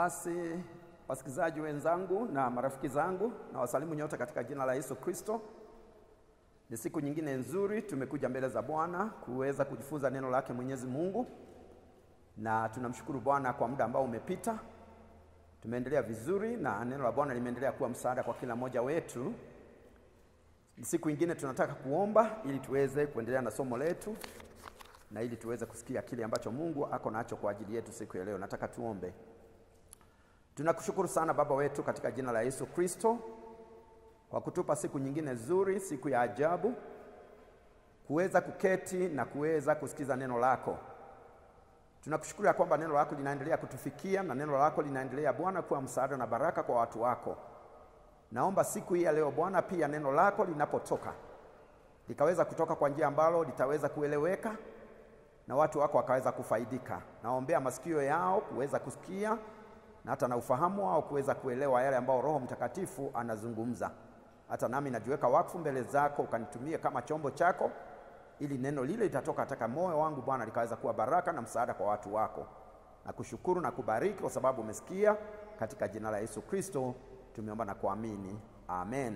Basi wasikilizaji wenzangu na marafiki zangu, na wasalimu nyote katika jina la Yesu Kristo. Ni siku nyingine nzuri, tumekuja mbele za Bwana kuweza kujifunza neno lake Mwenyezi Mungu, na tunamshukuru Bwana kwa muda ambao umepita. Tumeendelea vizuri na neno la Bwana limeendelea kuwa msaada kwa kila mmoja wetu. Siku nyingine tunataka kuomba ili tuweze kuendelea na somo letu na ili tuweze kusikia kile ambacho Mungu ako nacho kwa ajili yetu siku ya leo. Nataka tuombe. Tunakushukuru sana Baba wetu katika jina la Yesu Kristo kwa kutupa siku nyingine nzuri, siku ya ajabu, kuweza kuketi na kuweza kusikiza neno lako. Tunakushukuru ya kwamba neno lako linaendelea kutufikia na neno lako linaendelea Bwana kuwa msaada na baraka kwa watu wako. Naomba siku hii ya leo Bwana, pia neno lako linapotoka likaweza kutoka kwa njia ambalo litaweza kueleweka na watu wako wakaweza kufaidika. Naombea masikio yao kuweza kusikia na hata na ufahamu wao kuweza kuelewa yale ambayo Roho Mtakatifu anazungumza. Hata nami najiweka wakfu mbele zako, ukanitumie kama chombo chako, ili neno lile litatoka katika moyo wangu Bwana, likaweza kuwa baraka na msaada kwa watu wako. Nakushukuru na kubariki kwa sababu umesikia. Katika jina la Yesu Kristo tumeomba na kuamini, amen.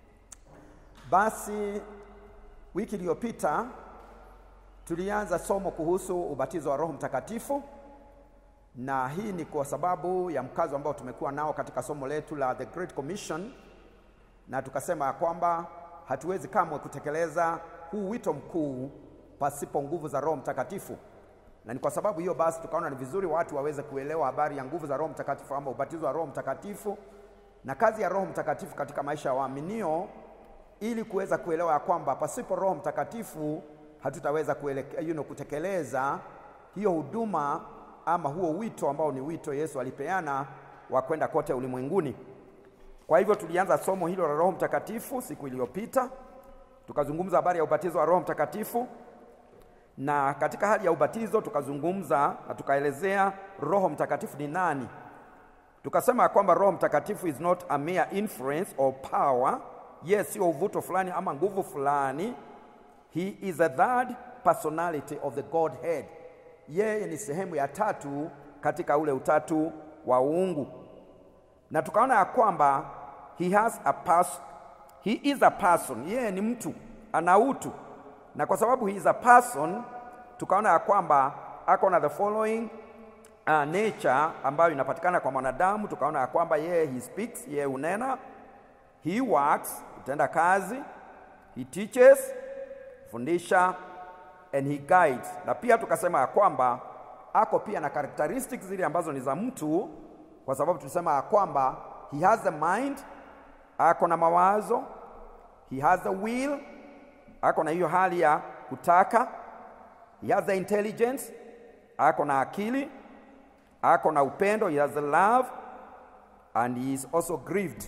Basi wiki iliyopita tulianza somo kuhusu ubatizo wa Roho Mtakatifu, na hii ni kwa sababu ya mkazo ambao tumekuwa nao katika somo letu la The Great Commission, na tukasema ya kwamba hatuwezi kamwe kutekeleza huu wito mkuu pasipo nguvu za Roho Mtakatifu, na ni kwa sababu hiyo basi tukaona ni vizuri watu waweze kuelewa habari ya nguvu za Roho Mtakatifu ama ubatizo wa Roho Mtakatifu na kazi ya Roho Mtakatifu katika maisha ya waaminio, ili kuweza kuelewa ya kwamba pasipo Roho Mtakatifu hatutaweza kueleke, you know, kutekeleza hiyo huduma ama huo wito ambao ni wito Yesu alipeana wa kwenda kote ulimwenguni. Kwa hivyo tulianza somo hilo la Roho Mtakatifu siku iliyopita, tukazungumza habari ya ubatizo wa Roho Mtakatifu, na katika hali ya ubatizo tukazungumza na tukaelezea Roho Mtakatifu ni nani. Tukasema kwamba Roho Mtakatifu is not a mere influence or power, yes, sio uvuto fulani ama nguvu fulani He is a third personality of the Godhead. Yeye ni sehemu ya tatu katika ule utatu wa uungu, na tukaona ya kwamba he has a pers he is a person. Yeye ni mtu, ana utu, na kwa sababu he is a person, tukaona ya kwamba ako na the following uh, nature ambayo inapatikana kwa mwanadamu. Tukaona ya kwamba yeye he speaks, yeye unena, he works, utenda kazi, he teaches fundisha and he guides. Na pia tukasema ya kwamba ako pia na characteristics zile ambazo ni za mtu, kwa sababu tulisema ya kwamba he has a mind, ako na mawazo, he has a will, ako na hiyo hali ya kutaka, he has the intelligence, ako na akili, ako na upendo, he has a love and he is also grieved.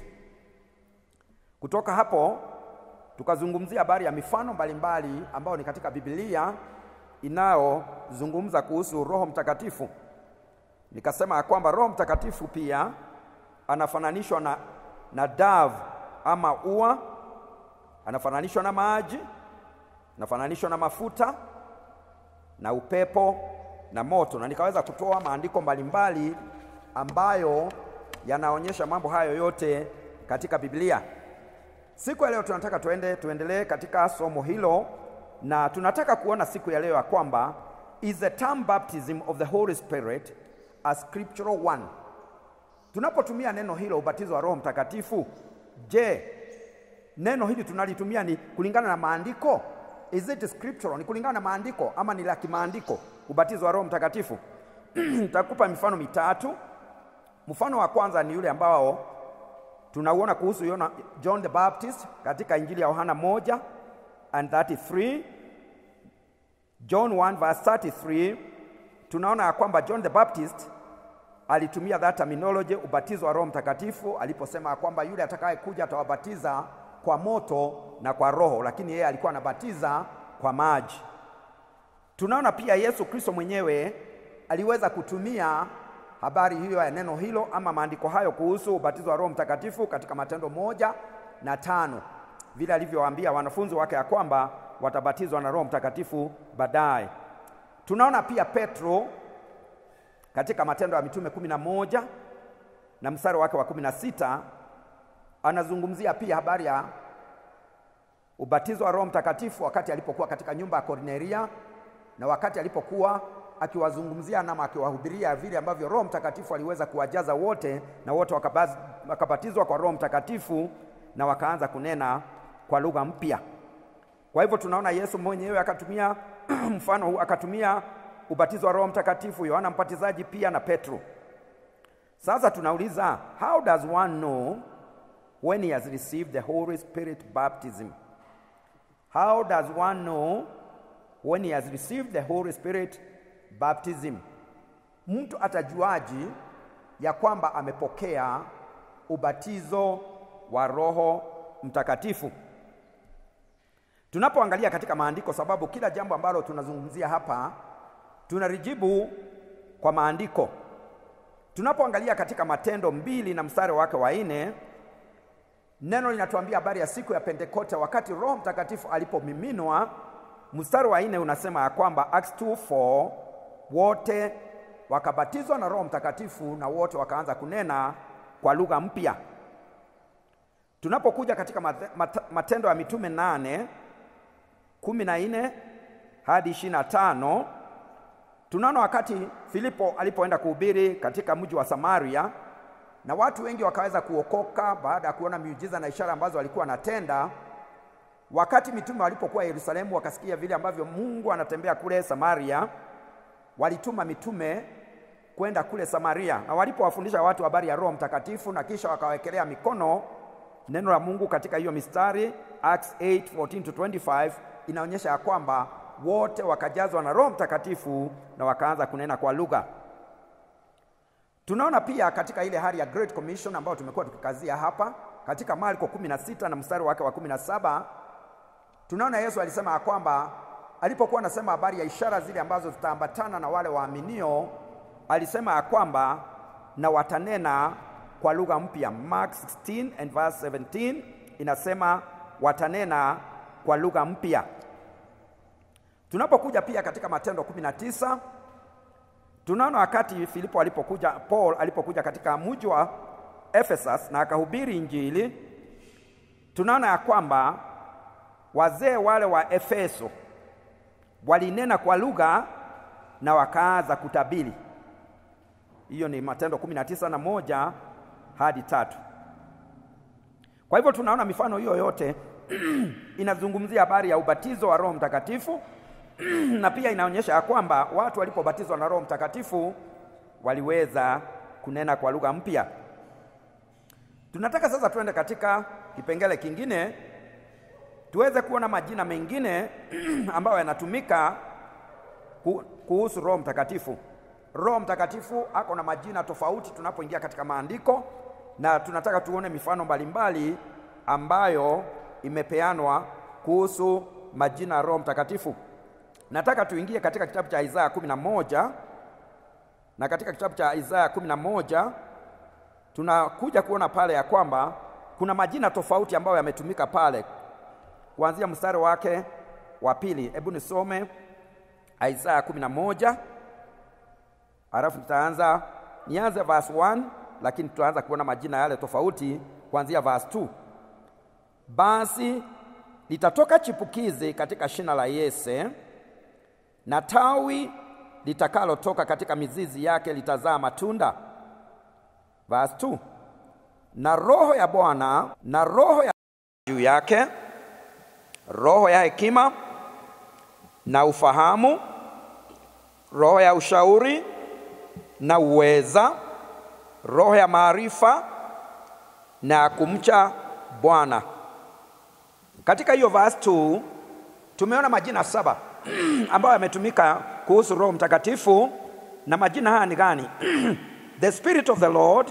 Kutoka hapo tukazungumzia habari ya mifano mbalimbali ambayo ni katika Biblia inayozungumza kuhusu Roho Mtakatifu. Nikasema ya kwamba Roho Mtakatifu pia anafananishwa na, na dove ama ua, anafananishwa na maji, anafananishwa na mafuta na upepo na moto, na nikaweza kutoa maandiko mbalimbali ambayo yanaonyesha mambo hayo yote katika Biblia. Siku ya leo tunataka tuende tuendelee katika somo hilo, na tunataka kuona siku ya leo ya kwamba is the term baptism of the Holy Spirit a scriptural one. Tunapotumia neno hilo ubatizo wa Roho Mtakatifu, je, neno hili tunalitumia ni kulingana na maandiko? Is it scriptural? Ni kulingana na maandiko ama ni la kimaandiko ubatizo wa Roho Mtakatifu? Nitakupa mifano mitatu. Mfano wa kwanza ni yule ambao tunauona kuhusu Yona, John the Baptist katika Injili ya Yohana 1 and 33. John 1 verse 33, tunaona ya kwamba John the Baptist alitumia that terminology ubatizo wa Roho Mtakatifu aliposema ya kwamba yule atakaye kuja atawabatiza kwa moto na kwa Roho, lakini yeye alikuwa anabatiza kwa maji. Tunaona pia Yesu Kristo mwenyewe aliweza kutumia habari hiyo ya neno hilo ama maandiko hayo kuhusu ubatizo wa Roho Mtakatifu katika Matendo moja na tano vile alivyowaambia wanafunzi wake ya kwamba watabatizwa na Roho Mtakatifu baadaye. Tunaona pia Petro katika Matendo ya Mitume kumi na moja na mstari wake wa kumi na sita anazungumzia pia habari ya ubatizo wa Roho Mtakatifu wakati alipokuwa katika nyumba ya Kornelia na wakati alipokuwa akiwazungumzia na akiwahubiria vile ambavyo Roho Mtakatifu aliweza kuwajaza wote na wote wakabaz- wakabatizwa kwa Roho Mtakatifu na wakaanza kunena kwa lugha mpya. Kwa hivyo tunaona Yesu mwenyewe akatumia mfano huu, akatumia ubatizo wa Roho Mtakatifu, Yohana Mbatizaji pia na Petro. Sasa tunauliza, how does one know when he has received the Holy Spirit baptism? How does one know when he has received the Holy Spirit baptism? Mtu atajuaji ya kwamba amepokea ubatizo wa Roho Mtakatifu? Tunapoangalia katika maandiko, sababu kila jambo ambalo tunazungumzia hapa tunalijibu kwa maandiko. Tunapoangalia katika Matendo mbili na mstari wake wa nne, neno linatuambia habari ya siku ya Pentekoste, wakati Roho Mtakatifu alipomiminwa. Mstari wa nne unasema ya kwamba Acts 2:4 wote wakabatizwa na Roho Mtakatifu na wote wakaanza kunena kwa lugha mpya. Tunapokuja katika mate- mate- Matendo ya Mitume nane kumi na nne hadi ishirini na tano tunaona wakati Filipo alipoenda kuhubiri katika mji wa Samaria na watu wengi wakaweza kuokoka baada ya kuona miujiza na ishara ambazo walikuwa wanatenda. Wakati mitume walipokuwa Yerusalemu, wakasikia vile ambavyo Mungu anatembea kule Samaria, walituma mitume kwenda kule Samaria, na walipowafundisha watu habari ya Roho Mtakatifu na kisha wakawekelea mikono neno la Mungu katika hiyo mistari Acts 8:14 to 25 inaonyesha ya kwamba wote wakajazwa na Roho Mtakatifu na wakaanza kunena kwa lugha. Tunaona pia katika ile hali ya Great Commission ambayo tumekuwa tukikazia hapa katika Marko 16 na mstari wake wa 17 tunaona Yesu alisema ya kwamba alipokuwa anasema habari ya ishara zile ambazo zitaambatana na wale waaminio, alisema ya kwamba na watanena kwa lugha mpya. Mark 16 and verse 17 inasema watanena kwa lugha mpya. Tunapokuja pia katika Matendo 19 tunaona wakati Filipo alipokuja, Paul alipokuja katika mji wa Ephesus na akahubiri Injili, tunaona ya kwamba wazee wale wa Efeso walinena kwa lugha na wakaanza kutabiri. Hiyo ni Matendo 19 na moja hadi tatu. Kwa hivyo tunaona mifano hiyo yote inazungumzia habari ya ubatizo wa Roho Mtakatifu na pia inaonyesha ya kwamba watu walipobatizwa na Roho Mtakatifu waliweza kunena kwa lugha mpya. Tunataka sasa tuende katika kipengele kingine tuweze kuona majina mengine ambayo yanatumika ku- kuhusu Roho Mtakatifu. Roho Mtakatifu ako na majina tofauti tunapoingia katika maandiko, na tunataka tuone mifano mbalimbali ambayo imepeanwa kuhusu majina ya Roho Mtakatifu. Nataka tuingie katika kitabu cha Isaya 11 na katika kitabu cha Isaya 11 tunakuja kuona pale ya kwamba kuna majina tofauti ambayo yametumika pale kuanzia mstari wake wa pili. Hebu nisome Isaya 11 alafu tutaanza nianze verse 1 lakini tutaanza kuona majina yale tofauti kuanzia verse 2. Basi litatoka chipukizi katika shina la Yese, na tawi litakalotoka katika mizizi yake litazaa matunda. Verse 2. Na roho ya Bwana na roho ya juu yake, roho ya hekima na ufahamu, roho ya ushauri na uweza, roho ya maarifa na ya kumcha Bwana. Katika hiyo verse 2 tumeona majina saba ambayo yametumika kuhusu Roho Mtakatifu, na majina haya ni gani? the spirit of the Lord,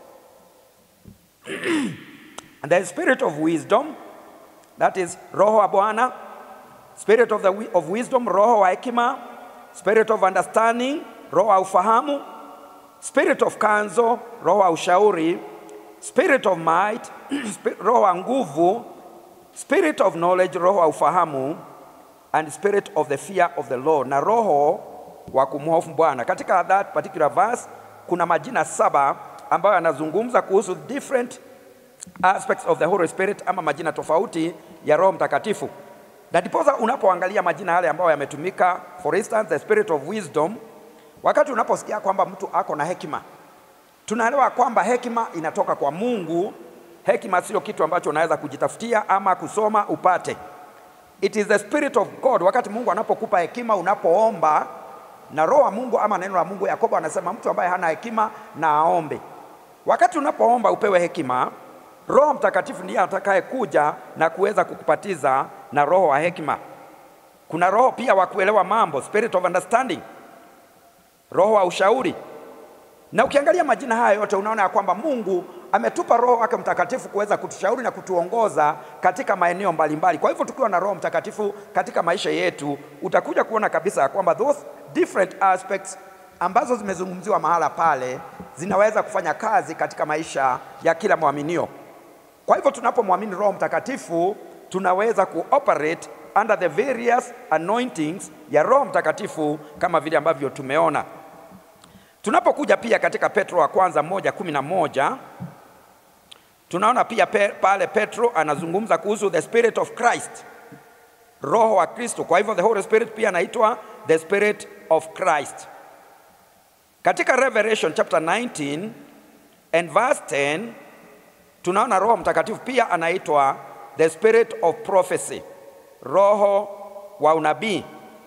the spirit of wisdom, that is roho wa Bwana, spirit of, the, wi- of wisdom, roho wa hekima, spirit of understanding, roho wa ufahamu, spirit of counsel, roho wa ushauri, spirit of might, spi- roho wa nguvu, spirit of knowledge, roho wa ufahamu, and spirit of the fear of the Lord, na roho wa kumhofu Bwana. Katika that particular verse kuna majina saba ambayo yanazungumza kuhusu different aspects of the Holy Spirit ama majina tofauti ya Roho Mtakatifu. Na ndiposa unapoangalia majina yale ambayo yametumika, for instance the spirit of wisdom, wakati unaposikia kwamba mtu ako na hekima, tunaelewa kwamba hekima inatoka kwa Mungu. Hekima sio kitu ambacho unaweza kujitafutia ama kusoma upate. It is the spirit of God. Wakati Mungu anapokupa hekima unapoomba, na roho wa Mungu ama neno la Mungu, Yakobo anasema mtu ambaye hana hekima na aombe. Wakati unapoomba upewe hekima, Roho Mtakatifu ndiye atakaye kuja na kuweza kukupatiza na roho wa hekima. Kuna roho pia wa kuelewa mambo, spirit of understanding, roho wa ushauri. Na ukiangalia majina haya yote unaona ya kwamba Mungu ametupa Roho wake Mtakatifu kuweza kutushauri na kutuongoza katika maeneo mbalimbali. Kwa hivyo tukiwa na Roho Mtakatifu katika maisha yetu, utakuja kuona kabisa ya kwamba those different aspects ambazo zimezungumziwa mahala pale zinaweza kufanya kazi katika maisha ya kila mwaminio. Kwa hivyo tunapomwamini Roho Mtakatifu tunaweza kuoperate under the various anointings ya Roho Mtakatifu kama vile ambavyo tumeona. Tunapokuja pia katika Petro wa kwanza moja kumi na moja tunaona pia pe, pale Petro anazungumza kuhusu the spirit of Christ, roho wa Kristo. Kwa hivyo the Holy Spirit pia anaitwa the spirit of Christ. Katika Revelation chapter 19 and verse 10 tunaona Roho Mtakatifu pia anaitwa the spirit of prophecy, roho wa unabii.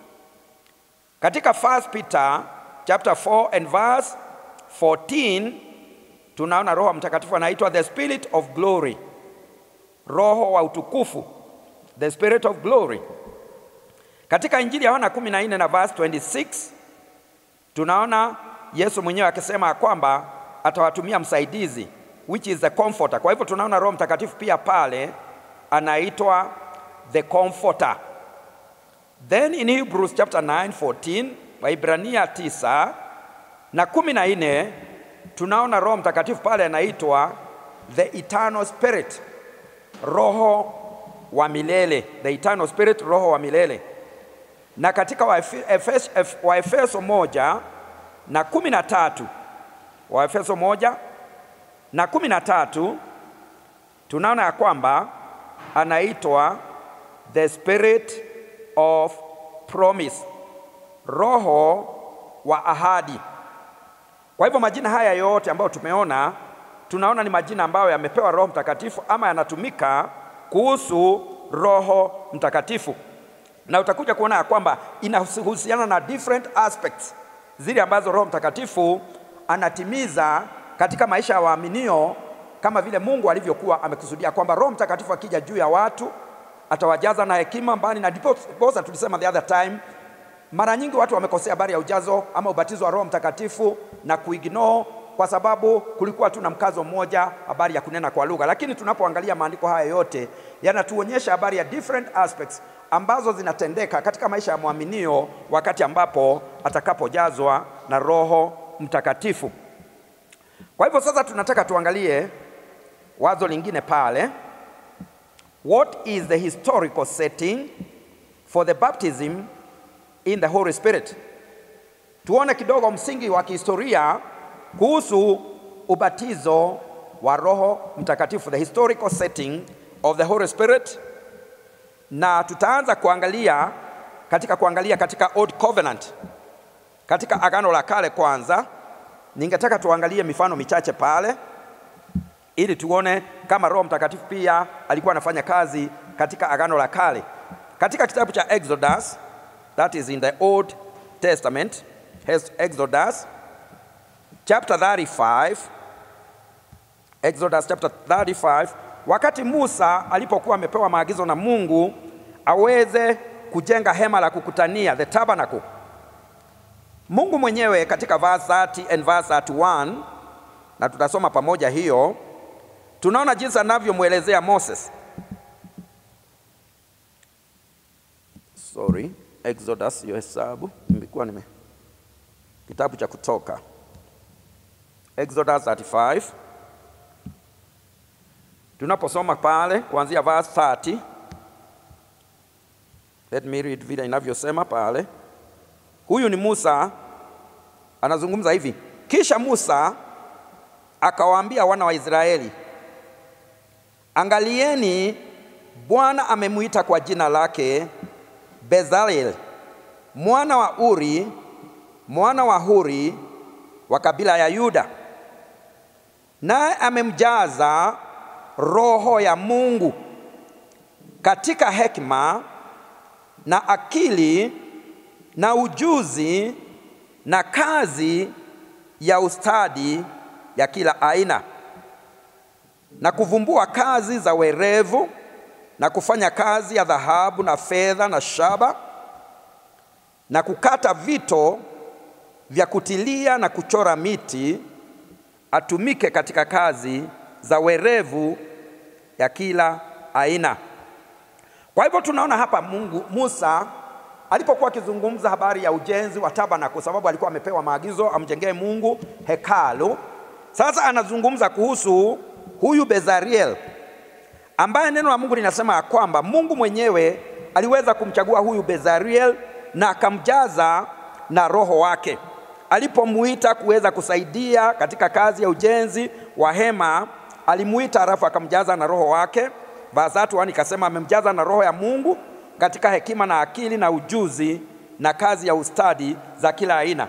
Katika 1 Peter chapter 4 and verse 14 tunaona Roho Mtakatifu anaitwa the spirit of glory, roho wa utukufu, the spirit of glory. Katika Injili ya Yohana 14 na verse 26 tunaona Yesu mwenyewe akisema kwamba atawatumia msaidizi which is the comforter. Kwa hivyo tunaona Roho Mtakatifu pia pale anaitwa the comforter. Then in Hebrews chapter 9 14, Waibrania 9 na 14 tunaona Roho Mtakatifu pale anaitwa the eternal spirit, roho wa milele, the eternal spirit, roho wa milele. Na katika Waefeso wa Efeso moja na kumi na tatu Waefeso moja na kumi na tatu tunaona ya kwamba anaitwa the spirit of promise, roho wa ahadi. Kwa hivyo majina haya yote ambayo tumeona, tunaona ni majina ambayo yamepewa Roho Mtakatifu ama yanatumika kuhusu Roho Mtakatifu, na utakuja kuona ya kwamba inahusiana na different aspects zile ambazo Roho Mtakatifu anatimiza katika maisha ya waaminio kama vile Mungu alivyokuwa amekusudia kwamba Roho Mtakatifu akija juu ya watu atawajaza na hekima mbali na ndiposa tulisema the other time, mara nyingi watu wamekosea habari ya ujazo ama ubatizo wa Roho Mtakatifu na kuignore kwa sababu kulikuwa tu na mkazo mmoja habari ya kunena kwa lugha, lakini tunapoangalia maandiko haya yote yanatuonyesha habari ya different aspects ambazo zinatendeka katika maisha ya mwaminio wakati ambapo atakapojazwa na Roho Mtakatifu. Kwa hivyo sasa tunataka tuangalie wazo lingine pale. What is the historical setting for the baptism in the Holy Spirit? Tuone kidogo msingi wa kihistoria kuhusu ubatizo wa Roho Mtakatifu, the historical setting of the Holy Spirit, na tutaanza kuangalia katika kuangalia katika Old Covenant, katika Agano la Kale kwanza. Ningetaka tuangalie mifano michache pale ili tuone kama Roho Mtakatifu pia alikuwa anafanya kazi katika Agano la Kale. Katika kitabu cha Exodus, that is in the Old Testament, Exodus chapter 35, Exodus chapter 35, wakati Musa alipokuwa amepewa maagizo na Mungu aweze kujenga hema la kukutania, the tabernacle. Mungu mwenyewe katika verse 30 and verse 31, na tutasoma pamoja hiyo, tunaona jinsi anavyomwelezea Moses. Sorry, Exodus hiyo hesabu nimekuwa nime kitabu cha Kutoka, Exodus 35 tunaposoma pale kuanzia verse 30. Let me read vile inavyosema pale. Huyu ni Musa anazungumza hivi: kisha Musa akawaambia wana wa Israeli, angalieni, Bwana amemwita kwa jina lake Bezalel mwana wa Uri mwana wa Huri wa kabila ya Yuda, naye amemjaza roho ya Mungu katika hekima na akili na ujuzi na kazi ya ustadi ya kila aina na kuvumbua kazi za werevu na kufanya kazi ya dhahabu na fedha na shaba na kukata vito vya kutilia na kuchora miti, atumike katika kazi za werevu ya kila aina. Kwa hivyo tunaona hapa Mungu Musa alipokuwa akizungumza habari ya ujenzi wa tabernakulo, kwa sababu alikuwa amepewa maagizo amjengee Mungu hekalu. Sasa anazungumza kuhusu huyu Bezariel ambaye neno la Mungu linasema ya kwamba Mungu mwenyewe aliweza kumchagua huyu Bezariel na akamjaza na roho wake alipomuita kuweza kusaidia katika kazi ya ujenzi wa hema. Alimuita halafu akamjaza na roho wake. Verse 1 ikasema amemjaza na roho ya Mungu katika hekima na akili na ujuzi na kazi ya ustadi za kila aina.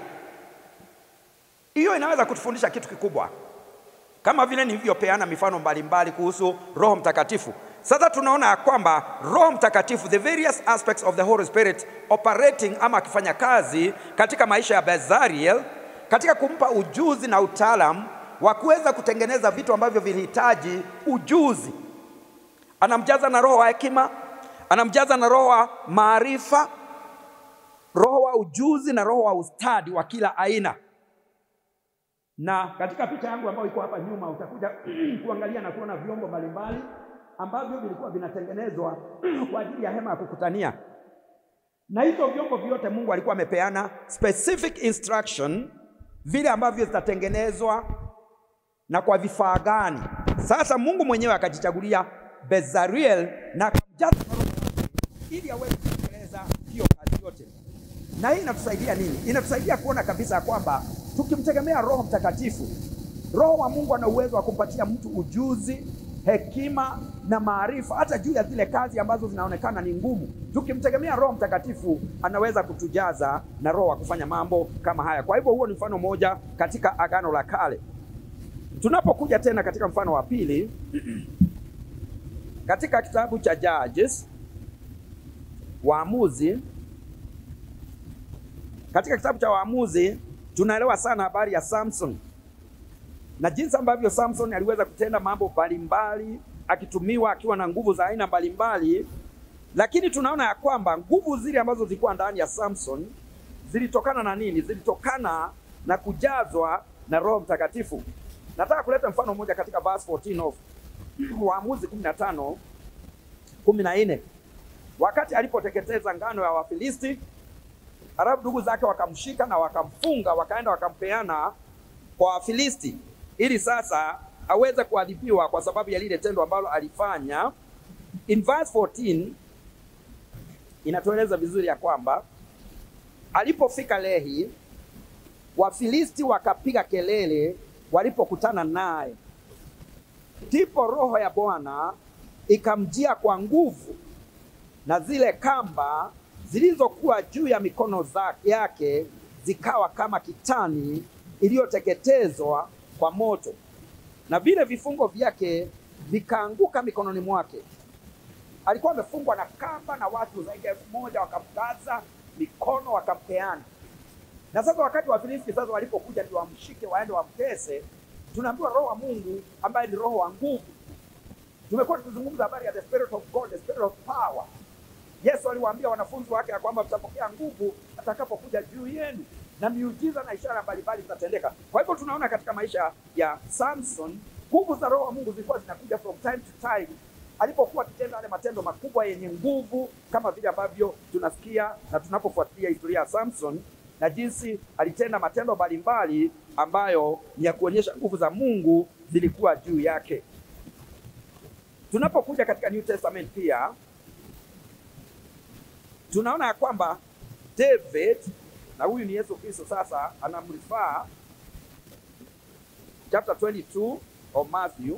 Hiyo inaweza kutufundisha kitu kikubwa, kama vile nilivyopeana mifano mbalimbali kuhusu Roho Mtakatifu. Sasa tunaona ya kwamba Roho Mtakatifu, the various aspects of the Holy Spirit operating ama akifanya kazi katika maisha ya Bezariel, katika kumpa ujuzi na utaalamu wa kuweza kutengeneza vitu ambavyo vilihitaji ujuzi. Anamjaza na roho wa hekima, anamjaza na roho wa maarifa, roho wa ujuzi na roho wa ustadi wa kila aina. Na katika picha yangu ambayo iko hapa nyuma utakuja kuangalia na kuona vyombo mbalimbali ambavyo vilikuwa vinatengenezwa kwa ajili ya hema ya kukutania, na hizo vyombo vyote Mungu alikuwa amepeana specific instruction vile ambavyo zitatengenezwa na kwa vifaa gani. Sasa Mungu mwenyewe akajichagulia Bezariel na akamjaza na Roho wake ili aweze kutekeleza hiyo kazi yote. Na hii inatusaidia nini? Inatusaidia kuona kabisa ya kwamba tukimtegemea Roho Mtakatifu, Roho wa Mungu ana uwezo wa kumpatia mtu ujuzi, hekima na maarifa hata juu ya zile kazi ambazo zinaonekana ni ngumu. Tukimtegemea Roho Mtakatifu, anaweza kutujaza na roho wa kufanya mambo kama haya. Kwa hivyo huo ni mfano mmoja katika Agano la Kale. Tunapokuja tena katika mfano wa pili katika kitabu cha Judges, Waamuzi, katika kitabu cha Waamuzi tunaelewa sana habari ya Samson na jinsi ambavyo Samson aliweza kutenda mambo mbalimbali akitumiwa akiwa na nguvu za aina mbalimbali, lakini tunaona ya kwamba nguvu zile ambazo zilikuwa ndani ya Samson zilitokana na nini? Zilitokana na kujazwa na Roho Mtakatifu. Nataka kuleta mfano mmoja katika verse 14 of Waamuzi 15 14, wakati alipoteketeza ngano ya Wafilisti, halafu ndugu zake wakamshika na wakamfunga, wakaenda wakampeana kwa Wafilisti ili sasa aweze kuadhibiwa kwa sababu ya lile tendo ambalo alifanya. In verse 14 inatueleza vizuri ya kwamba alipofika Lehi, Wafilisti wakapiga kelele walipokutana naye, ndipo roho ya Bwana ikamjia kwa nguvu, na zile kamba zilizokuwa juu ya mikono zake yake zikawa kama kitani iliyoteketezwa kwa moto, na vile vifungo vyake vikaanguka mikononi mwake. Alikuwa amefungwa na kamba na watu zaidi ya elfu moja wakamkaza mikono wakampeana. Na sasa wakati wa Filisti sasa walipokuja ndio wamshike waende wamtese, tunaambiwa roho wa Mungu ambaye ni roho wa nguvu. Tumekuwa tukizungumza habari ya the spirit of God, the spirit of power. Yesu aliwaambia wanafunzi wake ya kwamba mtapokea nguvu atakapokuja juu yenu na miujiza na ishara mbalimbali zitatendeka. Kwa hivyo tunaona katika maisha ya Samson nguvu za roho wa Mungu zilikuwa zinakuja from time to time, alipokuwa akitenda yale matendo makubwa yenye nguvu, kama vile ambavyo tunasikia na tunapofuatilia historia ya Samson na jinsi alitenda matendo mbalimbali ambayo ni ya kuonyesha nguvu za Mungu zilikuwa juu yake. Tunapokuja katika New Testament pia tunaona ya kwamba David na huyu ni Yesu Kristo sasa anamrifaa chapter 22 of Matthew,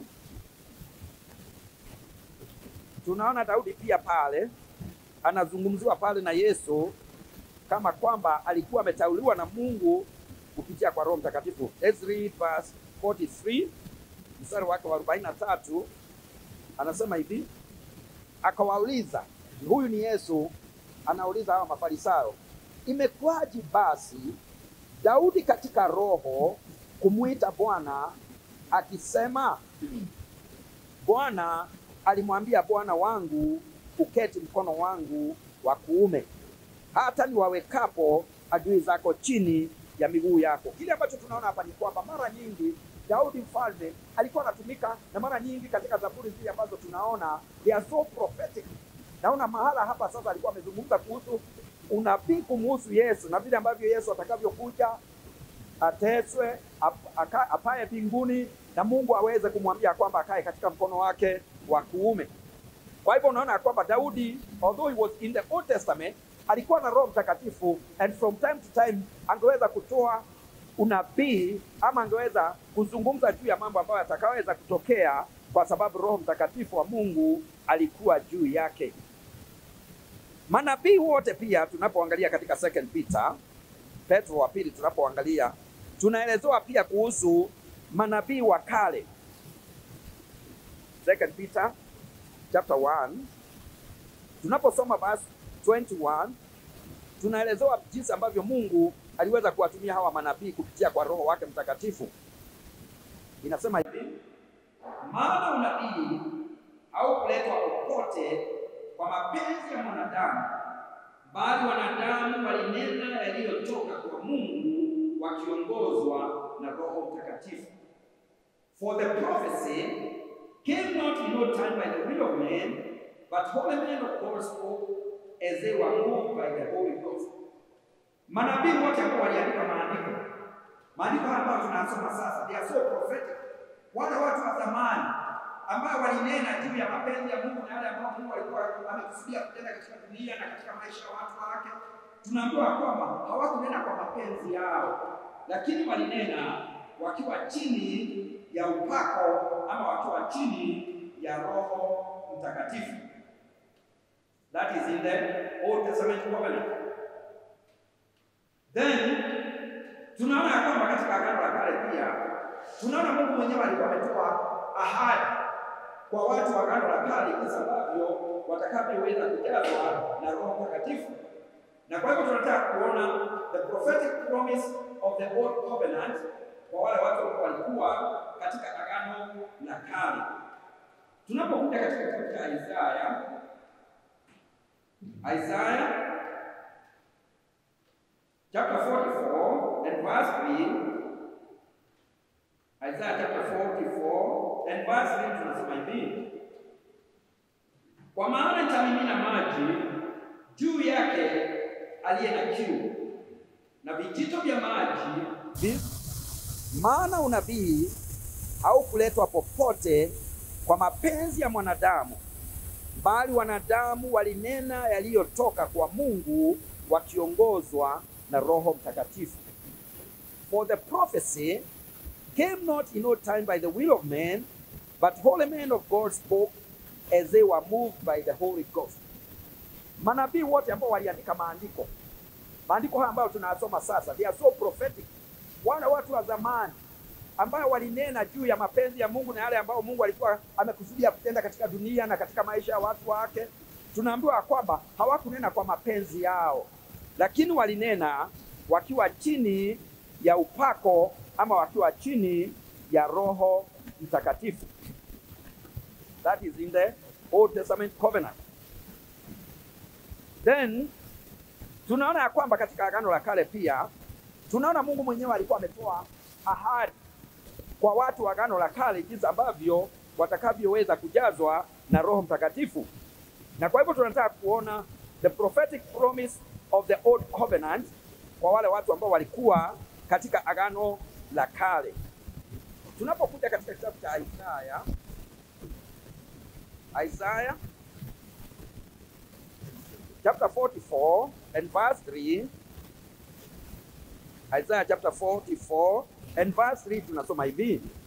tunaona Daudi pia pale anazungumziwa pale na Yesu kama kwamba alikuwa ameteuliwa na Mungu kupitia kwa Roho Mtakatifu. Let's read verse 43 mstari wake wa 43, anasema hivi, akawauliza, huyu ni Yesu anauliza hawa Mafarisayo, imekuwaje basi Daudi katika roho kumwita Bwana akisema, Bwana alimwambia Bwana wangu, uketi mkono wangu wa kuume, hata niwawekapo adui zako chini ya miguu yako. Kile ambacho tunaona hapa ni kwamba mara nyingi Daudi mfalme alikuwa anatumika, na mara nyingi katika zaburi zile ambazo tunaona they are so prophetic. Naona mahala hapa sasa alikuwa amezungumza kuhusu unabii kumuhusu Yesu na vile ambavyo Yesu atakavyokuja ateswe, ap- aka- apaye mbinguni na Mungu aweze kumwambia kwamba akae katika mkono wake wa kuume. Kwa hivyo unaona ya kwamba Daudi although he was in the Old Testament alikuwa na Roho Mtakatifu and from time to time angeweza kutoa unabii ama angeweza kuzungumza juu ya mambo ambayo yatakaweza kutokea kwa sababu Roho Mtakatifu wa Mungu alikuwa juu yake. Manabii wote pia tunapoangalia katika second Peter, Petro wa pili tunapoangalia tunaelezewa pia kuhusu manabii wa kale. Second Peter chapter 1 tunaposoma verse 21 tunaelezewa jinsi ambavyo Mungu aliweza kuwatumia hawa manabii kupitia kwa Roho wake Mtakatifu. Inasema hivi, maana unabii haukuletwa popote kwa mapenzi ya mwanadamu, bali wanadamu walinena yaliyotoka kwa Mungu wakiongozwa na Roho Mtakatifu. For the prophecy came not in no time by the will of man, but holy men of God spoke as they were moved by the Holy Ghost. Manabii wote ambao waliandika maandiko, maandiko haya ambayo tunasoma sasa, they are so prophetic. Wale watu wa zamani ambao walinena juu ya mapenzi ya Mungu na yale ambayo Mungu alikuwa amekusudia kutenda katika dunia na katika maisha ya watu wake, tunaambiwa kwamba hawakunena kwa mapenzi yao, lakini walinena wakiwa chini ya upako ama wakiwa chini ya Roho Mtakatifu. That is in the Old Testament covenant. Then tunaona ya kwamba katika Agano la Kale pia tunaona Mungu mwenyewe alikuwa ametoa ahadi kwa watu wa Agano la Kale jinsi ambavyo watakavyoweza kujazwa na Roho Mtakatifu. Na kwa hivyo tunataka kuona the prophetic promise of the old covenant kwa wale watu ambao walikuwa katika Agano la Kale. Tunapokuja katika kitabu cha Isaya, Isaya chapter 44 and verse 3. Isaiah chapter 44 and verse 3 tunasema hivi, kwa maana nitamimina maji juu yake aliye na kiu na vijito vya maji vi... maana unabii haukuletwa popote kwa mapenzi ya mwanadamu, bali wanadamu walinena yaliyotoka kwa Mungu wakiongozwa na Roho Mtakatifu. For the prophecy came not in no time by the will of man, but holy men of God spoke as they were moved by the Holy Ghost. Manabii wote ambao waliandika maandiko, maandiko haya ambayo tunayasoma sasa, they are so prophetic. Wale watu wa zamani ambao walinena juu ya mapenzi ya Mungu na yale ambayo Mungu alikuwa amekusudia kutenda katika dunia na katika maisha ya watu wake, tunaambiwa kwamba hawakunena kwa mapenzi yao, lakini walinena wakiwa chini ya upako ama wakiwa chini ya Roho Mtakatifu. That is in the Old Testament covenant. Then tunaona ya kwamba katika Agano la Kale pia tunaona Mungu mwenyewe alikuwa ametoa ahadi kwa watu wa Agano la Kale jinsi ambavyo watakavyoweza kujazwa na Roho Mtakatifu. Na kwa hivyo tunataka kuona the prophetic promise of the old covenant kwa wale watu ambao walikuwa katika Agano la Kale. Tunapokuja katika kitabu cha Isaya, Isaya chapter 44 and verse 3, Isaiah chapter 44 and verse 3 tunasoma hivi: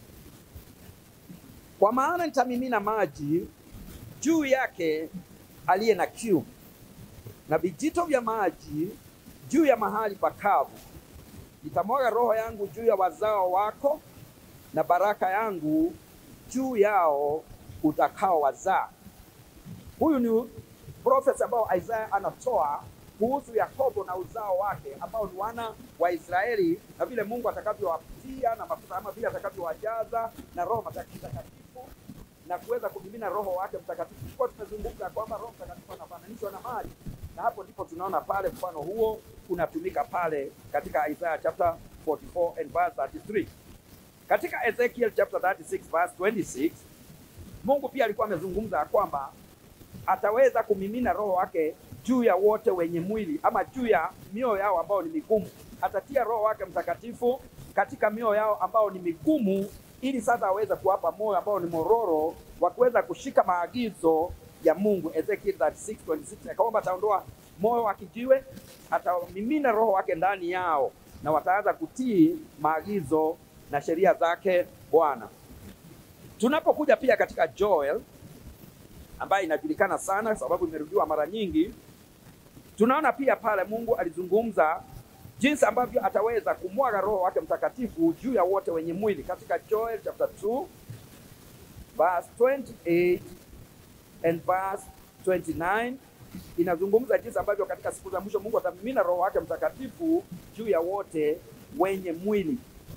kwa maana nitamimina maji juu yake aliye na kiu, na vijito vya maji juu ya mahali pakavu. Nitamwaga roho yangu juu ya wazao wako, na baraka yangu juu yao utakao wazaa. Huyu ni profesi ambao Isaya anatoa kuhusu Yakobo na uzao wake ambao ni wana wa Israeli na vile Mungu atakavyowapatia na mafuta ama vile atakavyowajaza na Roho Mtakatifu na kuweza kumimina Roho wake Mtakatifu. Tulikuwa tumezungumza kwamba Roho Mtakatifu anafananishwa na maji, na hapo ndipo tunaona pale mfano huo unatumika pale katika Isaiah chapter 44 and verse 33. Katika Ezekiel chapter 36 verse 26 Mungu pia alikuwa amezungumza kwamba ataweza kumimina roho wake juu ya wote wenye mwili ama juu ya mioyo yao ambao ni migumu. Atatia roho wake mtakatifu katika mioyo yao ambao ni migumu, ili sasa aweze kuwapa moyo ambao ni mororo wa kuweza kushika maagizo ya Mungu. Ezekiel 36:26 akaomba ataondoa moyo wa kijiwe, atamimina roho wake ndani yao na wataanza kutii maagizo na sheria zake Bwana. Tunapokuja pia katika Joel ambayo inajulikana sana sababu imerudiwa mara nyingi, tunaona pia pale Mungu alizungumza jinsi ambavyo ataweza kumwaga roho wake mtakatifu juu ya wote wenye mwili katika Joel chapter 2 verse 28 and verse 29 inazungumza jinsi ambavyo katika siku za mwisho Mungu atamimina roho wake mtakatifu juu ya wote wenye mwili.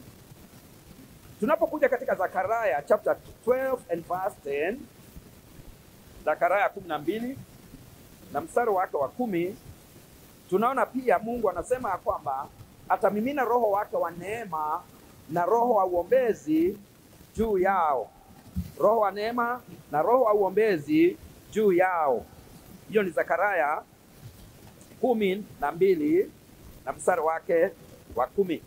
Tunapokuja katika Zakaria chapter 12 and verse 10, Zakaria kumi na mbili na mstari wake wa kumi tunaona pia Mungu anasema ya kwamba atamimina roho wake wa neema na roho wa uombezi juu yao, roho wa neema na roho wa uombezi juu yao. Hiyo ni Zakaria kumi na mbili na mstari wake wa kumi.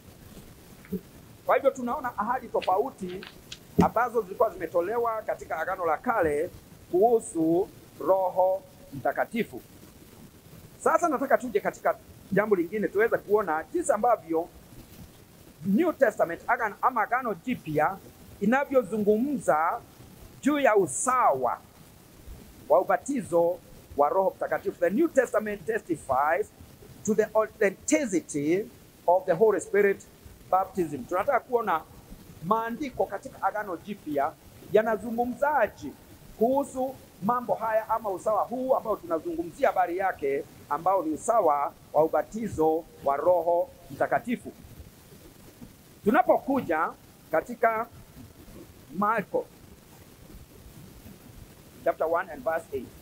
Kwa hivyo tunaona ahadi tofauti ambazo zilikuwa zimetolewa katika Agano la Kale kuhusu Roho Mtakatifu. Sasa nataka tuje katika jambo lingine tuweze kuona jinsi ambavyo New Testament agano, ama Agano Jipya inavyozungumza juu ya usawa wa ubatizo wa Roho Mtakatifu. The New Testament testifies to the authenticity of the Holy Spirit baptism. Tunataka kuona maandiko katika Agano Jipya yanazungumzaje kuhusu mambo haya ama usawa huu ambao tunazungumzia habari yake ambao ni usawa wa ubatizo wa Roho Mtakatifu. Tunapokuja katika Marko chapter 1 and verse 8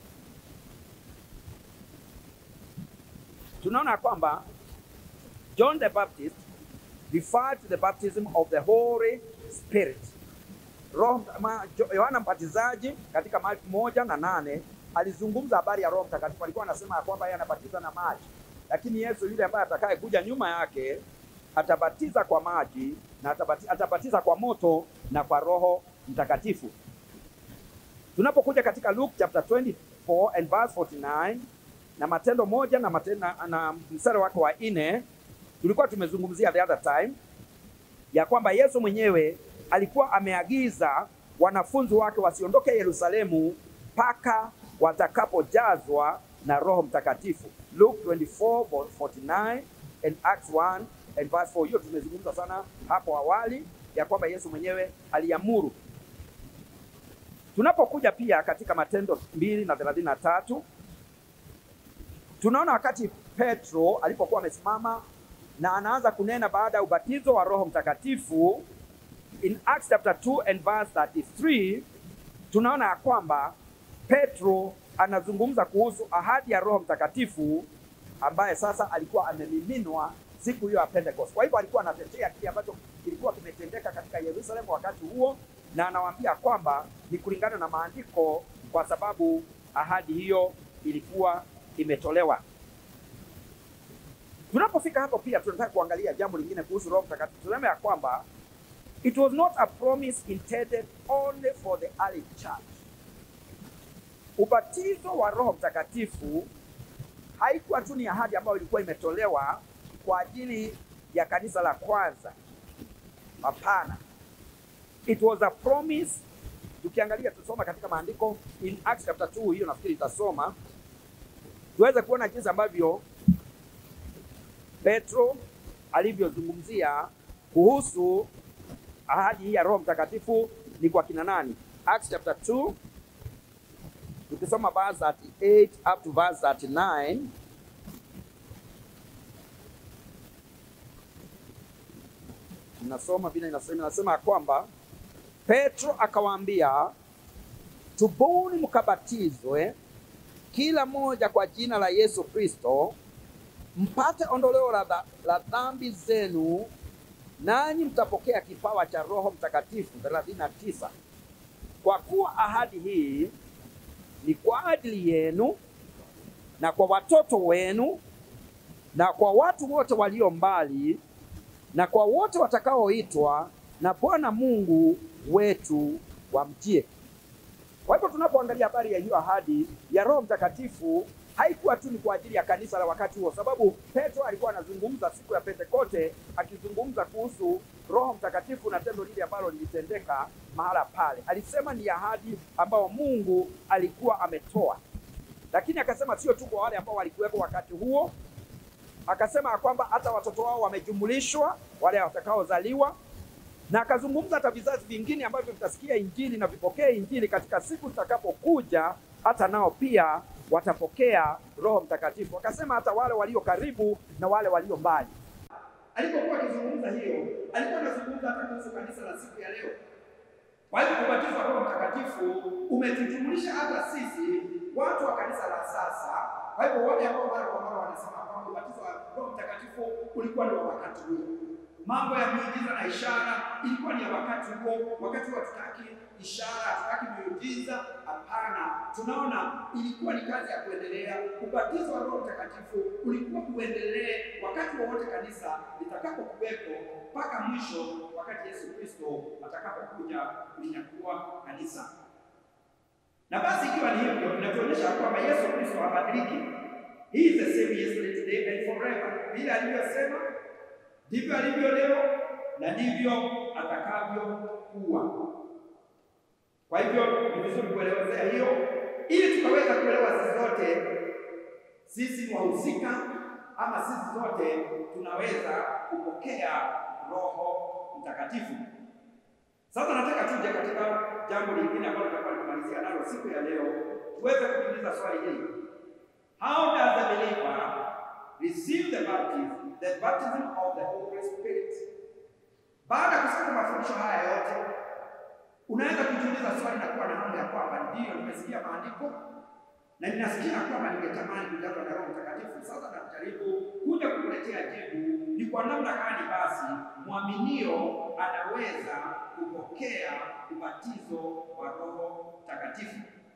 tunaona kwamba John the Baptist referred to the baptism of the Holy Spirit. Roho Yohana Mbatizaji katika Marko moja na nane alizungumza habari ya Roho Mtakatifu. Alikuwa anasema ya kwamba yeye anabatiza na maji, lakini Yesu yule ambaye atakaye kuja nyuma yake atabatiza kwa maji na atabatiza, atabatiza kwa moto na kwa Roho Mtakatifu. Tunapokuja katika Luke chapter 24 and verse 49 na Matendo moja na, matendo, na, na mstari wake wa nne tulikuwa tumezungumzia the other time ya kwamba Yesu mwenyewe alikuwa ameagiza wanafunzi wake wasiondoke Yerusalemu mpaka watakapojazwa na Roho Mtakatifu. Luke 24:49 and Acts 1 and verse 4. Hiyo tumezungumza sana hapo awali ya kwamba Yesu mwenyewe aliamuru. Tunapokuja pia katika Matendo mbili na thelathini na tatu tunaona wakati Petro alipokuwa amesimama na anaanza kunena baada ya ubatizo wa Roho Mtakatifu in Acts chapter 2 and verse 33 tunaona ya kwamba Petro anazungumza kuhusu ahadi ya Roho Mtakatifu ambaye sasa alikuwa amemiminwa siku hiyo ya Pentecost. Kwa hivyo alikuwa anatetea kile ambacho kilikuwa kimetendeka katika Yerusalemu wakati huo, na anawaambia kwamba ni kulingana na maandiko, kwa sababu ahadi hiyo ilikuwa imetolewa. Tunapofika hapo, pia tunataka kuangalia jambo lingine kuhusu Roho Mtakatifu. Tunasema ya kwamba it was not a promise intended only for the early church. Ubatizo wa Roho Mtakatifu haikuwa tu ni ahadi ambayo ilikuwa imetolewa kwa ajili ya kanisa la kwanza. Hapana, it was a promise tukiangalia tusoma katika maandiko in Acts chapter 2, hiyo nafikiri itasoma tuweze kuona jinsi ambavyo Petro alivyozungumzia kuhusu ahadi hii ya Roho Mtakatifu ni kwa kina nani. Acts chapter 2 tukisoma verse 38 up to verse 39 Nasoma vile inasema, inasema kwamba Petro akawaambia, tubuni mkabatizwe kila mmoja kwa jina la Yesu Kristo mpate ondoleo la, dha, la dhambi zenu, nanyi mtapokea kipawa cha Roho Mtakatifu. 39 Kwa kuwa ahadi hii ni kwa ajili yenu na kwa watoto wenu na kwa watu wote walio mbali na kwa wote watakaoitwa na Bwana Mungu wetu wamjie. Kwa hivyo tunapoangalia habari ya hiyo ahadi ya Roho Mtakatifu haikuwa tu ni kwa ajili ya kanisa la wakati huo, sababu Petro alikuwa anazungumza siku ya Pentekoste, akizungumza kuhusu Roho Mtakatifu na tendo lile ambalo lilitendeka mahala pale. Alisema ni ahadi ambayo Mungu alikuwa ametoa, lakini akasema sio tu kwa wale ambao walikuwepo wakati huo, akasema kwamba hata watoto wao wamejumulishwa, wale watakaozaliwa na akazungumza hata vizazi vingine ambavyo vitasikia injili na vipokee injili katika siku zitakapokuja, hata nao pia watapokea Roho Mtakatifu. Akasema hata wale walio karibu na wale walio mbali. Alipokuwa akizungumza hiyo, alikuwa anazungumza hata kuhusu kanisa la siku ya leo. Kwa hivyo ubatizo wa Roho Mtakatifu umetujumulisha hata sisi watu wa kanisa la sasa. Kwa hivyo wale ambao mara kwa mara wanasema kwamba ubatizo wa Roho Mtakatifu ulikuwa ni wa wakati huo mambo ya miujiza na ishara ilikuwa ni ya wakati huo. Wakati huo hatutaki ishara, hatutaki miujiza, hapana. Tunaona ilikuwa ni kazi ya kuendelea. Ubatizo wa Roho Mtakatifu ulikuwa kuendelee wakati wowote kanisa litakapokuwepo mpaka mwisho, wakati Yesu Kristo atakapokuja kulinyakua kanisa. Na basi ikiwa ni hivyo, inatuonyesha kwamba Yesu Kristo habadiliki. He is the same yesterday, today and forever. Vile alivyosema ndivyo alivyo leo na ndivyo atakavyokuwa. Kwa hivyo ni vizuri kuelezea hiyo, ili tukaweza kuelewa sisi zote sisi ni wahusika ama sisi zote tunaweza kupokea Roho Mtakatifu. Sasa nataka tuje katika jambo lingine ambalo tutakuwa tunamalizia nalo siku ya leo, tuweze kujiuliza swali hili: How does the believer receive the baptism the baptism of the Holy Spirit. Baada ya kusikia mafundisho haya yote, unaweza kujiuliza swali na kuwa na hamu ya kwamba ndiyo, nimesikia maandiko na ninasikia kwamba ningetamani kujazwa na Roho Mtakatifu. Sasa najaribu kuja kukuletea jibu, ni kwa namna gani basi mwaminio anaweza kupokea ubatizo wa Roho Mtakatifu.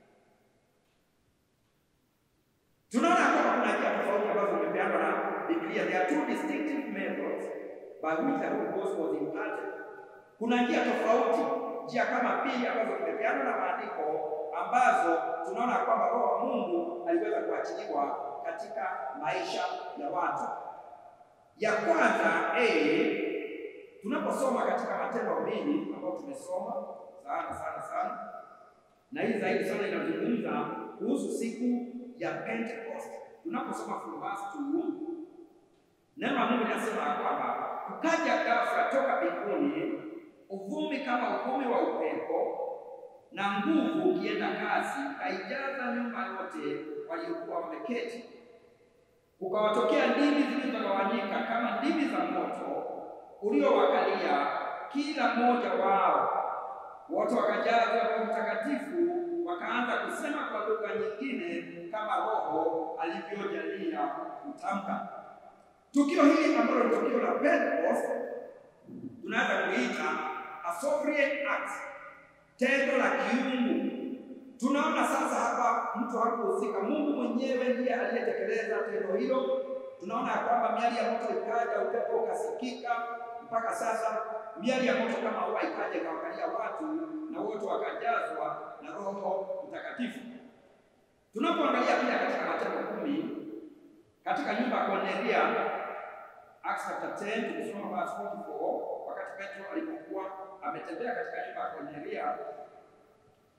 Tunaona kwamba kuna njia tofauti ambazo zimepeanwa na Biblia. There are two distinctive methods by which the Holy Ghost was imparted. Kuna njia tofauti, njia kama mbili ambazo zimepeanwa na maandiko ambazo tunaona kwamba Roho wa Mungu aliweza kuachiliwa katika maisha ya watu. Ya kwanza a tunaposoma katika Matendo mbili ambayo tumesoma sana sana sana, na hii zaidi sana inazungumza kuhusu siku ya Pentecost. Tunaposoma from verse 2 Neno la Mungu linasema kwamba kukaja ghafla toka mbinguni uvumi kama uvumi wa upepo na nguvu ukienda kasi, kaijaza nyumba yote waliokuwa wameketi. Kukawatokea ndimi zilizogawanyika kama ndimi za moto uliowakalia kila mmoja wao. Wote wakajazwa Roho Mtakatifu, wakaanza kusema kwa lugha nyingine kama Roho alivyojalia kutamka. Tukio hili ambalo ni tukio la Pentecost tunaweza kuita a sovereign act, tendo la kiungu. Tunaona sasa hapa mtu hakuhusika, Mungu mwenyewe ndiye aliyetekeleza tendo hilo. Tunaona ya kwamba miali ya moto ikaja, upepo ukasikika. Mpaka sasa miali ya moto kama huwa ikaja ikawakalia watu na wote wakajazwa na Roho Mtakatifu. Tunapoangalia pia katika Matendo kumi katika nyumba ya Kornelia Acts chapter 10 tukisoma verse 44, wakati Petro alipokuwa ametembea katika nyumba ya Kornelia,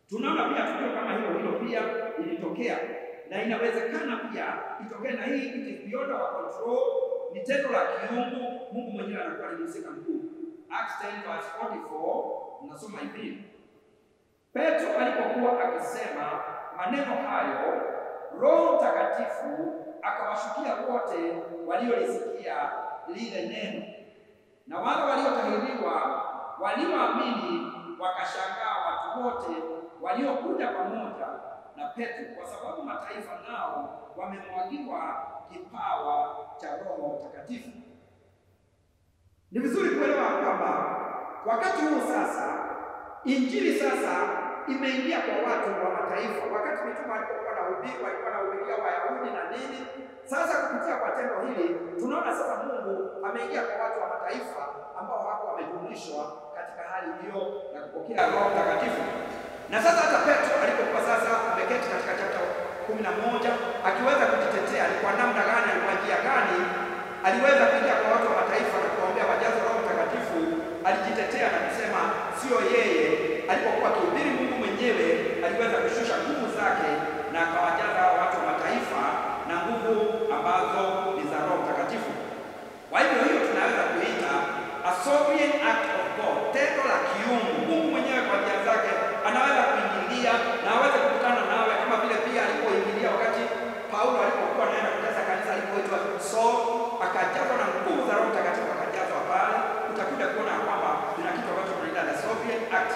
Tunaona pia tukio kama hilo hilo pia ilitokea na inawezekana pia itokee, na hii it is beyond our control, ni tendo la kiungu. Mungu mwenyewe anakuwa ni mhusika mkuu. Acts 10 verse 44 nasoma hivi: Petro alipokuwa akisema maneno hayo, Roho Mtakatifu akawashukia wote waliolisikia lile neno, na wale waliotahiriwa walioamini wakashangaa watu wote waliokuja pamoja na Petro, kwa sababu mataifa nao wamemwagiwa kipawa cha Roho Mtakatifu. Ni vizuri kuelewa kwamba wakati huu sasa injili sasa imeingia kwa watu wa mataifa. Wakati mitume walipokuwa na ubiri, walikuwa na ubiria Wayahudi na nini. Sasa kupitia kwa tendo hili tunaona sasa Mungu ameingia kwa watu wa mataifa ambao wako wamejumlishwa katika hali hiyo na kupokea Roho Mtakatifu. Na sasa hata Petro alipokuwa sasa ameketi katika chapta kumi na moja akiweza kujitetea ni kwa namna gani, ni kwa njia gani aliweza kuingia kwa watu wa mataifa na kuwaombea wajaze Roho Mtakatifu. Alijitetea na kusema sio yeye. Alipokuwa akihubiri, Mungu mwenyewe aliweza kushusha nguvu zake na akawajaza watu wa mataifa na nguvu ambazo ni za Roho Mtakatifu. Kwa hivyo hiyo tunaweza kuita a sovereign act of God, tendo la kiungu. Mungu mwenyewe kwa njia zake anaweza kuingilia na aweze kukutana nawe, kama vile pia alipoingilia wakati Paulo alipokuwa anaenda kujaza kanisa alipoitwa Saul, akajazwa na nguvu za Roho Mtakatifu, akajazwa pale. Utakuja kuona kwamba kuna kitu ambacho tunaita the sovereign act.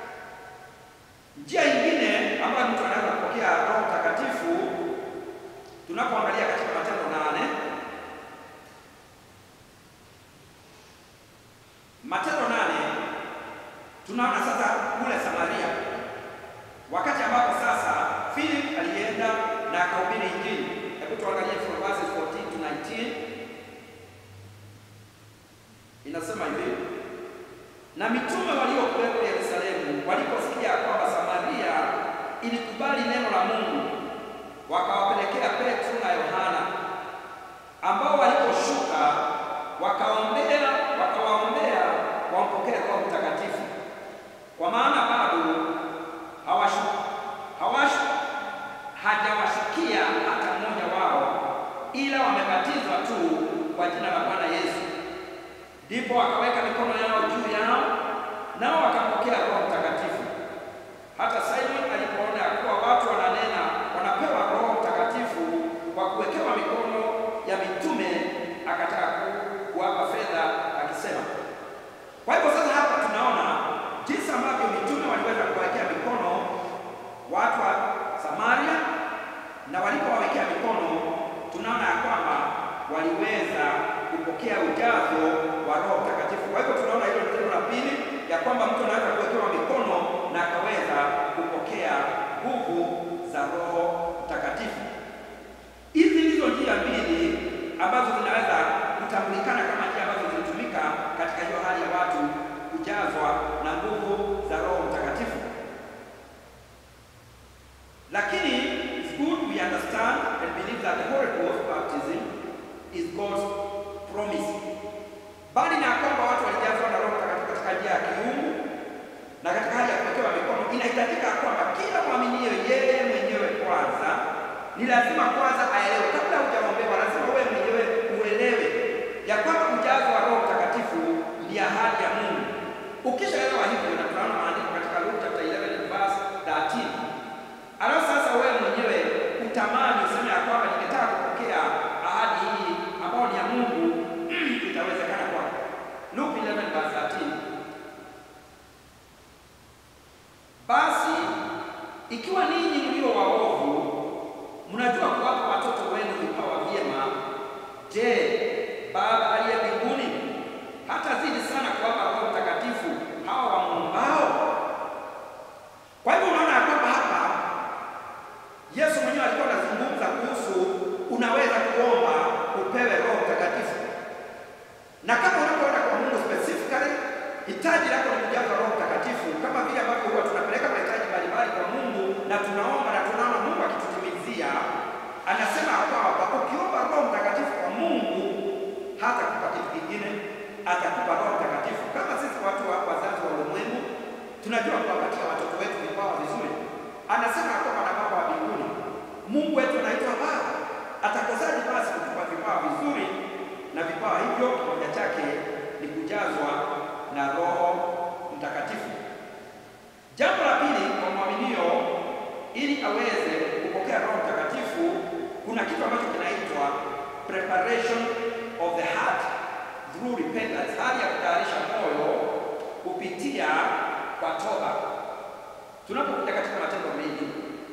Njia nyingine ambayo mtu anaweza kupokea Roho Mtakatifu tunapoangalia katika Matendo nane Matendo nane tunaona sasa kule Samaria, wakati ambapo sasa Philip alienda na akahubiri Injili. Hebu tuangalie from verses 14 to 19, inasema hivi: na mitume waliokuwepo Yerusalemu waliposikia kwamba Samaria ilikubali neno la Mungu, wakawapelekea Petro na Yohana, ambao waliposhuka wakaombea wakawaombea wampokee Roho Mtakatifu, kwa maana bado hawashu hawashu hajawashukia hata mmoja wao, ila wamebatizwa tu kwa jina la Bwana Yesu. Ndipo wakaweka mikono yao juu yao, nao wakampokea Roho Mtakatifu. Hata Simon alipoona ya kuwa watu wananena wanapewa Roho Mtakatifu kwa kuwekewa mikono ya mitume, akataka kuwapa fedha akisema. Kwa hivyo sasa hapa tunaona jinsi ambavyo mitume waliweza kuwawekea mikono watu wa Samaria, na walipowawekea mikono tunaona ya kwamba waliweza kupokea ujazo wa Roho Mtakatifu. Kwa hivyo tunaona hilo ni tendo la pili ya kwamba mtu anaweza kuwekewa mikono na akaweza kupokea nguvu za Roho Mtakatifu. Hizi ndizo njia mbili ambazo zinaweza kutambulikana kama njia ambazo zilitumika katika hiyo hali ya watu kujazwa na nguvu za Roho Mtakatifu. Lakini it's good we understand and believe that the Holy Ghost baptism is God's promise. Bali na kwamba watu walijazwa na Roho Mtakatifu katika njia ya kiungu na katika hali ya kuwekewa mikono, inahitajika kwamba kila mwaminio yeye mwenyewe kwanza ni lazima kwanza aelewe, kabla hujaombewa, lazima wewe mwenyewe uelewe ya kwamba ujazo wa Roho Mtakatifu ni ahadi ya Mungu. Ukishaelewa hivyo, na tunaona maandiko katika Luke chapter 11 verse 13, alafu sasa wewe mwenyewe utamani useme ya kwamba ningetaka kupokea ahadi hii ambayo ni ya Mungu, itawezekana kwako. Luke 11 verse 13. Basi ikiwa ninyi mlio waovu mnajua kuwapa watoto wenu vipawa vyema, je, Baba aliye mbinguni hatazidi sana kuwapa Roho Mtakatifu hawa wamwombao? Kwa hivyo unaona ya kwamba hapa Yesu mwenyewe alikuwa anazungumza kuhusu unaweza kuomba upewe Roho Mtakatifu, na kama unapoenda kwa Mungu specifically, hitaji lako ni kujazwa Roho Mtakatifu, kama vile ambavyo huwa tunapeleka mahitaji mbalimbali kwa Mungu na tunaomba na tunaona Mungu akitutimizia. Anasema kwamba ukiomba Roho Mtakatifu kwa Mungu hata kupa kitu kingine, atakupa Roho Mtakatifu. Kama sisi watu wa wazazi wa ulimwengu tunajua kuwapatia watoto wetu vipawa vizuri uweze kupokea Roho Mtakatifu, kuna kitu ambacho kinaitwa preparation of the heart through repentance, hali ya kutayarisha moyo kupitia kwa toba. Tunapokuja katika Matendo mengi,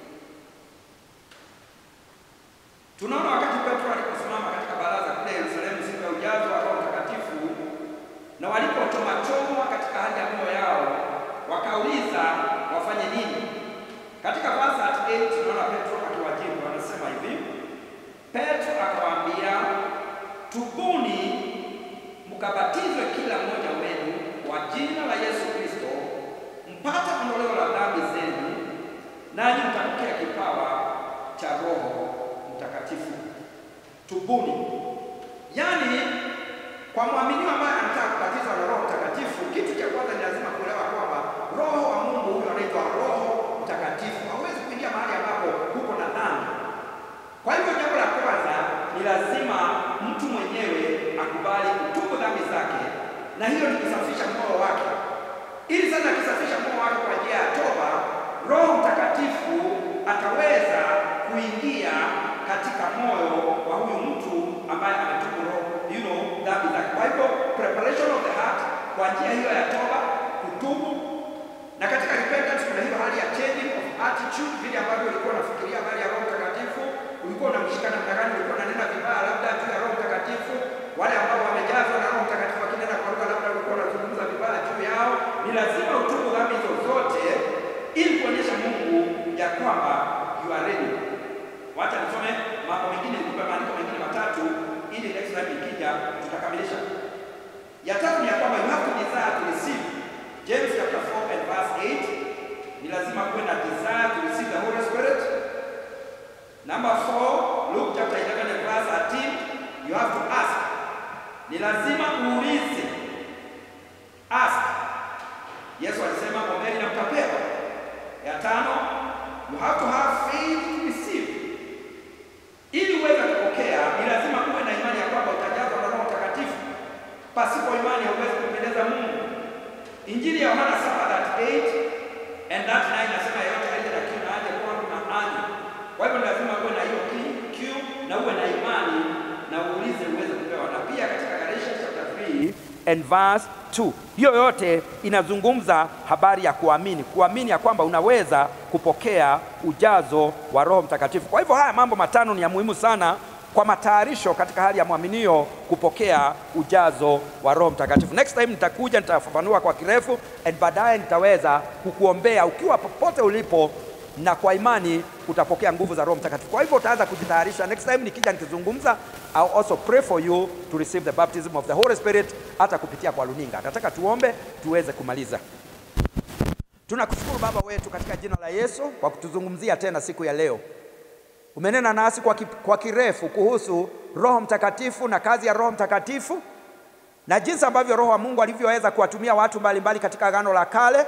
tunaona wakati Petro aliposimama katika baraza kule Yerusalemu siku ya ujazo wa Roho Mtakatifu, na walipochomachomwa katika hali ya moyo yao, wakauliza wafanye nini. Katika verse 8 tunaona Petro akiwajibu, anasema hivi, Petro akawaambia, tubuni mkabatizwe kila mmoja wenu kwa jina la Yesu Kristo mpate ondoleo la dhambi zenu, nanyi mtapokea kipawa cha Roho Mtakatifu. Tubuni, yaani kwa mwaminio ambaye anataka kubatizwa na Roho Mtakatifu, kitu cha kwanza ni lazima kuelewa kwamba Roho wa Mungu huyo anaitwa Roho Mtakatifu. Hauwezi kuingia mahali ambapo kuko na dhambi. Kwa hivyo jambo la kwanza ni lazima mtu mwenyewe akubali kutubu dhambi zake, na hiyo ni kusafisha moyo wake. Ili sasa akisafisha moyo wake kwa njia ya toba, Roho Mtakatifu ataweza kuingia katika moyo wa huyu mtu ambaye ametubu roho, you know, dhambi zake. Kwa hivyo preparation of the heart kwa njia hiyo ya toba, kutubu na katika repentance kuna hiyo hali ya changing of attitude, vile ambavyo ulikuwa unafikiria habari ya Roho Mtakatifu, ulikuwa unamshika namna gani, ulikuwa unanena vibaya labda juu ya Roho Mtakatifu. Wale ambao wamejazwa na Roho Mtakatifu wakinena kwa lugha, labda ulikuwa unazungumza vibaya juu yao. Ni lazima utubu dhambi hizo zote ili kuonyesha Mungu ya kwamba you are ready. Wacha nisome mambo mengine, nikupe maandiko mengine matatu ili next time ikija tutakamilisha. Ya tatu ni ya kwamba you have to desire to receive. James chapter 4 and verse 8 ni lazima kuwe na desire to receive the Holy Spirit. Number 4, Luke chapter 11 and verse 13, you have to ask. Ni lazima uulize. Ask. Yesu alisema ombeni na mtapewa. Ya tano, you have to have faith to receive. Ili uweze kupokea, ni lazima uwe na imani ya kwamba utajazwa na Roho Mtakatifu. Pasipo imani hauwezi kumpendeza Mungu. Injili ya Yohana 7:38 and that 9 nasema yeyote aje na kiu na aje kwangu na aje. Kwa hivyo ni lazima uwe na hiyo kiu na uwe na imani na uulize uweze kupewa. Na pia katika Galatians chapter 3 and verse 2. Hiyo yote inazungumza habari ya kuamini, kuamini ya kwamba unaweza kupokea ujazo wa Roho Mtakatifu. Kwa hivyo haya mambo matano ni ya muhimu sana kwa matayarisho katika hali ya mwaminio kupokea ujazo wa Roho Mtakatifu. Next time nitakuja nitafafanua kwa kirefu, and baadaye nitaweza kukuombea ukiwa popote ulipo, na kwa imani utapokea nguvu za Roho Mtakatifu. Kwa hivyo utaanza kujitayarisha. Next time nikija nikizungumza, I'll also pray for you to receive the baptism of the Holy Spirit, hata kupitia kwa luninga. Nataka tuombe tuweze kumaliza. Tunakushukuru Baba wetu katika jina la Yesu kwa kutuzungumzia tena siku ya leo. Umenena nasi kwa, ki, kwa kirefu kuhusu Roho Mtakatifu na kazi ya Roho Mtakatifu na jinsi ambavyo Roho wa Mungu alivyoweza kuwatumia watu mbalimbali mbali katika Agano la Kale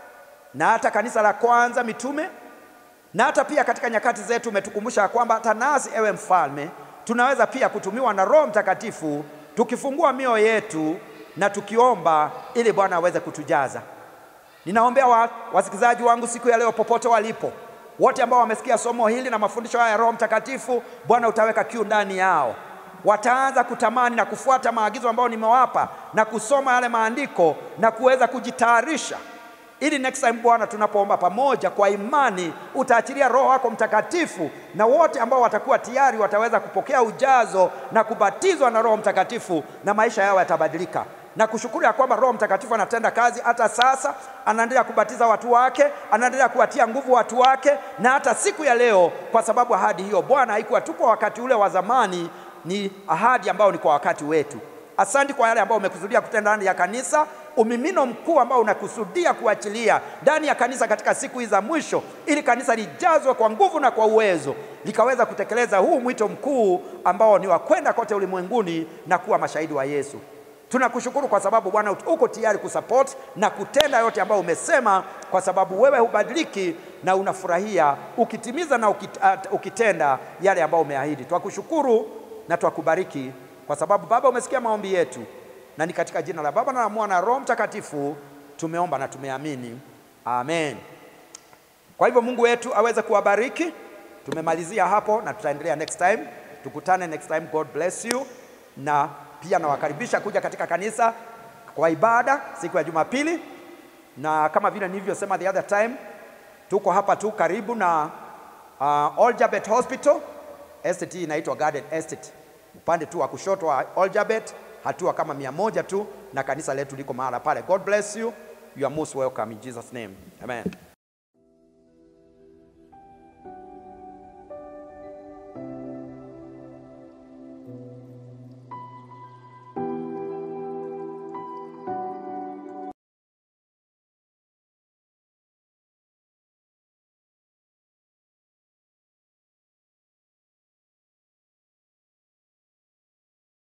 na hata kanisa la kwanza mitume na hata pia katika nyakati zetu umetukumbusha ya kwamba hata nasi, ewe mfalme, tunaweza pia kutumiwa na Roho Mtakatifu tukifungua mioyo yetu na tukiomba ili Bwana aweze kutujaza. Ninaombea wa, wasikilizaji wangu siku ya leo popote walipo, wote ambao wamesikia somo hili na mafundisho haya ya Roho Mtakatifu, Bwana utaweka kiu ndani yao, wataanza kutamani na kufuata maagizo ambayo nimewapa na kusoma yale maandiko na kuweza kujitayarisha ili next time Bwana, tunapoomba pamoja kwa imani, utaachilia Roho wako Mtakatifu, na wote ambao watakuwa tayari wataweza kupokea ujazo na kubatizwa na Roho Mtakatifu, na maisha yao yatabadilika. Na kushukuru ya kwamba Roho Mtakatifu anatenda kazi hata sasa, anaendelea kubatiza watu wake, anaendelea kuwatia nguvu watu wake, na hata siku ya leo, kwa sababu ahadi hiyo Bwana haikuwa tu kwa wakati ule wa zamani, ni ahadi ambayo ni kwa wakati wetu. Asante kwa yale ambayo umekusudia kutenda ndani ya kanisa, umimino mkuu ambao unakusudia kuachilia ndani ya kanisa katika siku hizi za mwisho, ili kanisa lijazwe kwa nguvu na kwa uwezo, likaweza kutekeleza huu mwito mkuu ambao ni wa kwenda kote ulimwenguni na kuwa mashahidi wa Yesu. Tunakushukuru kwa sababu Bwana uko tayari kusupport na kutenda yote ambayo umesema, kwa sababu wewe hubadiliki na unafurahia ukitimiza na ukitenda yale ambayo umeahidi. Twakushukuru na twakubariki kwa sababu Baba umesikia maombi yetu, na ni katika jina la Baba na la Mwana na Roho Mtakatifu tumeomba na tumeamini, amen. Kwa hivyo Mungu wetu aweze kuwabariki Tumemalizia hapo na tutaendelea next time. Tukutane next time. God bless you, na pia nawakaribisha kuja katika kanisa kwa ibada siku ya Jumapili, na kama vile nilivyosema the other time, tuko hapa tu karibu na uh, Oljabet Hospital. Estate hii inaitwa Garden Estate, upande tu wa kushoto wa Oljabet, hatua kama mia moja tu, na kanisa letu liko mahala pale. God bless you. You are most welcome in Jesus name. Amen.